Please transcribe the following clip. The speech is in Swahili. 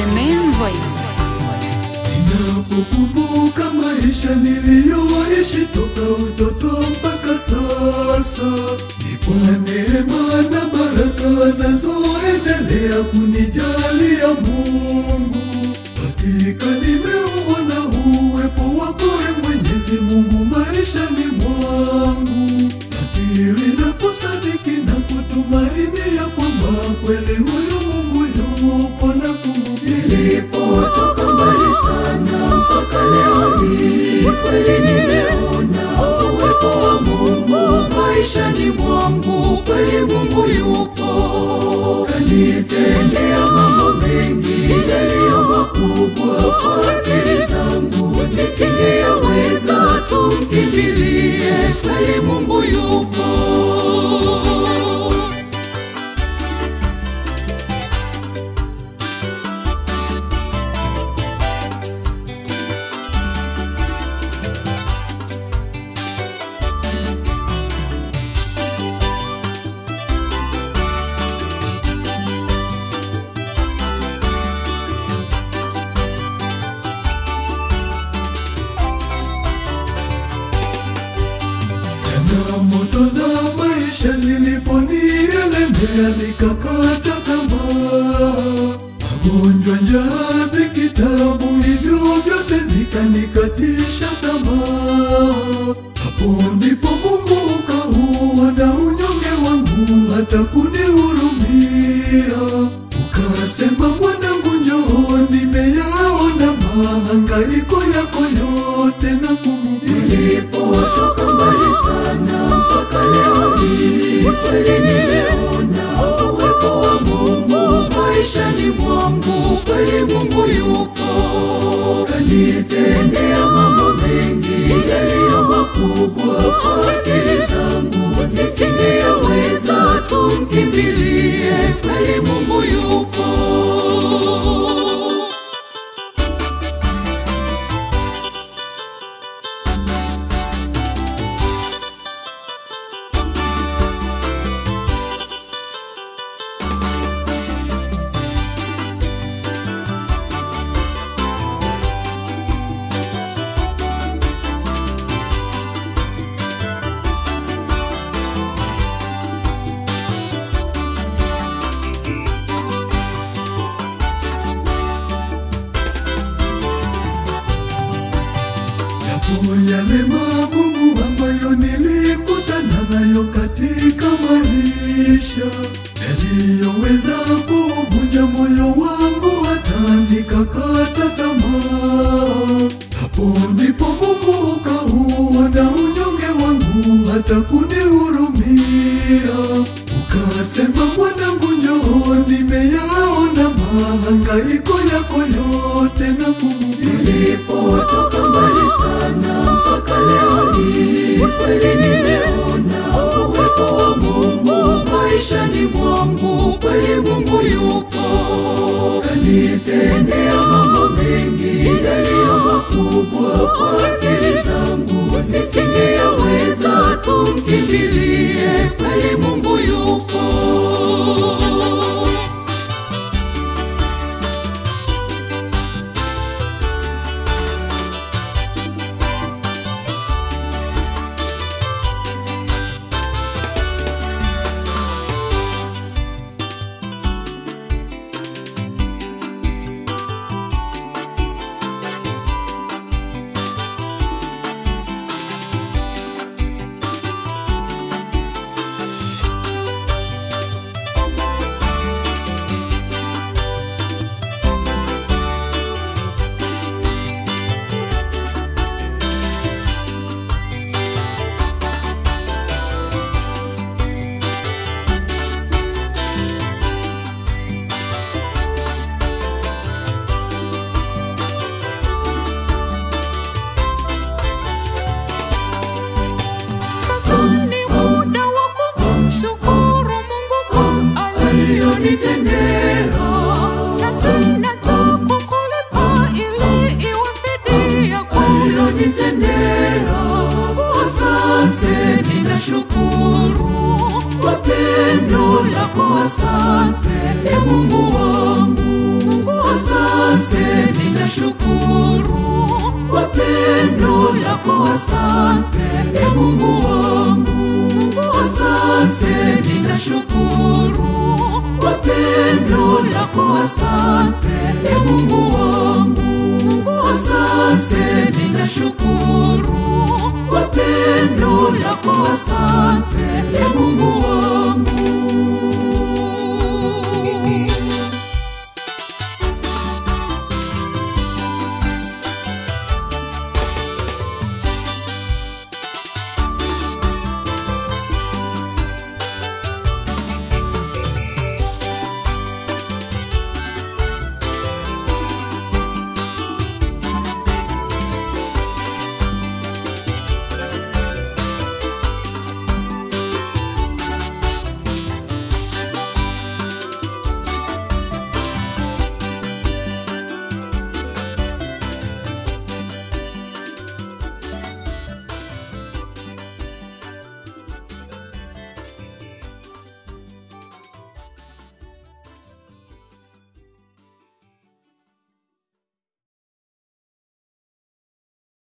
The main voice. Ninapokumbuka maisha niliyoishi toka utoto mpaka sasa, ni kwa neema na baraka anazoendelea kunijalia Mungu. Hakika nimeuona uwepo wako e Mwenyezi Mungu maishani mwangu, nakiri na kusadiki na kutumaini ya kwamba kweli huyu Mungu yupo na kumbuka Nilipotoka mbali sana mpaka leo hii, kweli nimeona uwepo wa Mungu maishani mwangu. Kweli Mungu yupo, kanitendea mambo mengi yaliyo makubwa kwa akili zangu nisingeyaweza. Tumkimbilie, kweli Mungu yupo. Changamoto za maisha ziliponielemea nikakata tamaa, magonjwa, njaa, dhiki, tabu, hivyo vyote vikanikatisha tamaa. Hapo ndipo Mungu ukauona unyonge wangu, hata kunihurumia, ukasema mwanangu, njoo, nimeyaona mahangaiko yako yote na kumbuka Nilipotoka mbali sana mpaka leo hii, kweli nimeona uwepo wa Mungu maishani mwangu. Kweli Mungu yupo, kanitendea mambo mengi yaliyo makubwa kwa akili zangu nisingeyaweza. Tumkimbilie, kweli Mungu yupo. Yapo yale magumu ambayo nilikutana nayo katika maisha yaliyoweza kuvunja moyo wangu hata nikakata tamaa. Hapo ndipo Mungu ukauona unyonge wangu hata kunihurumia, ukasema mwanangu, njoo, nimeyaona mahangaiko yako yote na kumbuka Nilipotoka mbali sana mpaka leo hii, kweli nimeona uwepo wa Mungu maishani mwangu. Kweli Mungu yupo, kanitendea mambo mengi yaliyo makubwa kwa akili zangu nisingeyaweza. Tumkimbilie, kweli Mungu yupo. ninashukuru kwa pendo lako, asante e Mungu wangu, asante, ninashukuru kwa pendo lako, asante e Mungu